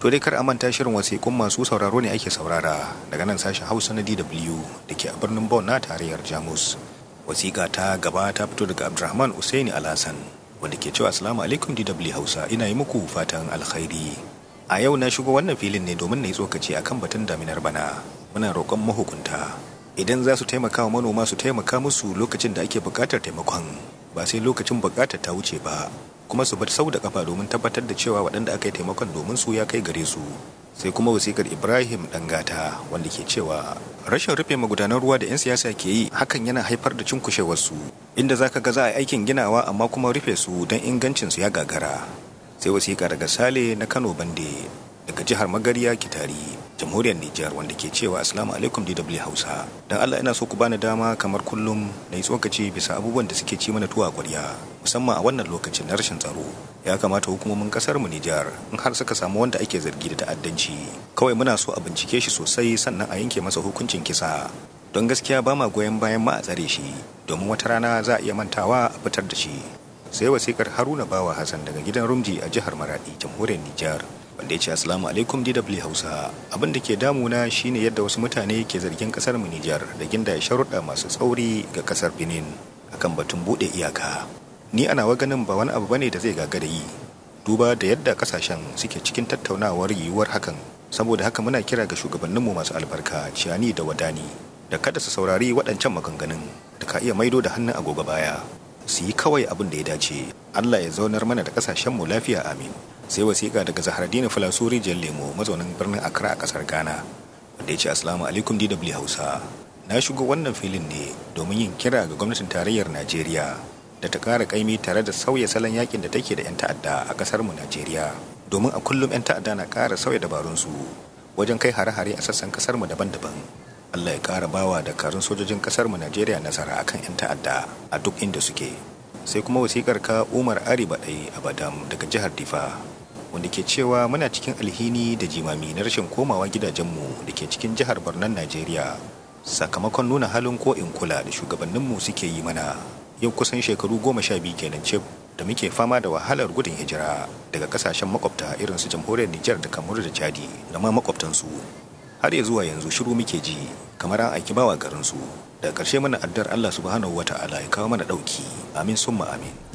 To dai kar a manta shirin wasiƙun masu sauraro ne ake saurara daga nan sashen Hausa na DW da ke a birnin Bonn na tarayyar Jamus. Wasiƙa ta gaba ta fito daga Abdulrahman Usaini Alhassan wanda ke cewa Assalamu alaikum DW Hausa ina yi muku fatan alkhairi. A yau na shigo wannan filin ne domin na yi tsokaci akan batun daminar bana. Muna roƙon mahukunta idan za su taimaka wa manoma su taimaka musu lokacin da ake buƙatar taimakon ba sai lokacin buƙatar ta wuce ba kuma su bar sau da kafa domin tabbatar da cewa waɗanda aka yi taimakon domin su ya kai gare su sai kuma wasikar ibrahim dangata wanda ke cewa rashin rufe magudanan ruwa da 'yan siyasa ke yi hakan yana haifar da cunkushewarsu inda zaka ga za a yi aikin ginawa amma kuma rufe su don ingancinsu ya gagara sai wasiƙa daga sale na kano bande daga jihar magariya kitari jamhuriyar Nijar wanda ke cewa Assalamu alaikum DW Hausa. Dan Allah ina so ku bani dama kamar kullum na yi tsokaci bisa abubuwan da suke ci mana tuwa ƙwarya musamman a wannan lokacin na rashin tsaro. Ya kamata hukumomin kasar mu Nijar in har suka samu wanda ake zargi da ta'addanci. Kawai muna so a bincike shi sosai sannan a yanke masa hukuncin kisa. Don gaskiya ba ma goyon bayan ma a tsare shi domin wata rana za a iya mantawa a fitar da shi. Sai wasikar Haruna Bawa Hassan daga gidan Rumji a jihar Maradi, jamhuriyar Nijar. wanda ya ce assalamu alaikum dw hausa abin da ke damuna shine yadda wasu mutane ke zargin kasar mu nijar da ginda ya sharuɗa masu tsauri ga kasar benin akan batun buɗe iyaka ni ana wa ganin ba wani abu bane da zai gagara yi duba da yadda kasashen suke cikin tattaunawar yiwuwar hakan saboda haka muna kira ga shugabanninmu masu albarka ciyani da wadani da kada su saurari waɗancan maganganun da ka iya maido da hannun agogo baya su yi kawai abin da ya dace allah ya zaunar mana da kasashenmu lafiya amin sai wasiƙa daga zahardini filasuri jan lemo mazaunin birnin accra a ƙasar ghana wanda ya ce assalamu alaikum dw hausa na shigo wannan filin ne domin yin kira ga gwamnatin tarayyar najeriya da ta ƙara ƙaimi tare da sauya salon yakin da take da 'yan ta'adda a ƙasar mu najeriya domin a kullum 'yan ta'adda na ƙara sauya dabarunsu wajen kai hare-hare a sassan ƙasar mu daban-daban allah ya ƙara bawa da karun sojojin ƙasar mu najeriya nasara akan 'yan ta'adda a duk inda suke sai kuma wasiƙar ka umar ari baɗai a badam daga jihar difa wanda ke cewa muna cikin alhini da jimami na rashin komawa gidajenmu da ke cikin jihar Barnan Najeriya sakamakon nuna halin ko in kula da shugabanninmu suke yi mana yau kusan shekaru goma sha biyu kenan ce da muke fama da wahalar gudun hijira daga kasashen makwabta irin su jamhuriyar Nijar da Kamaru da Chadi da ma makwabtansu har ya zuwa yanzu shiru muke ji kamar an aiki bawa garinsu daga ƙarshe mana addar Allah subhanahu wata'ala ya kawo mana ɗauki amin summa amin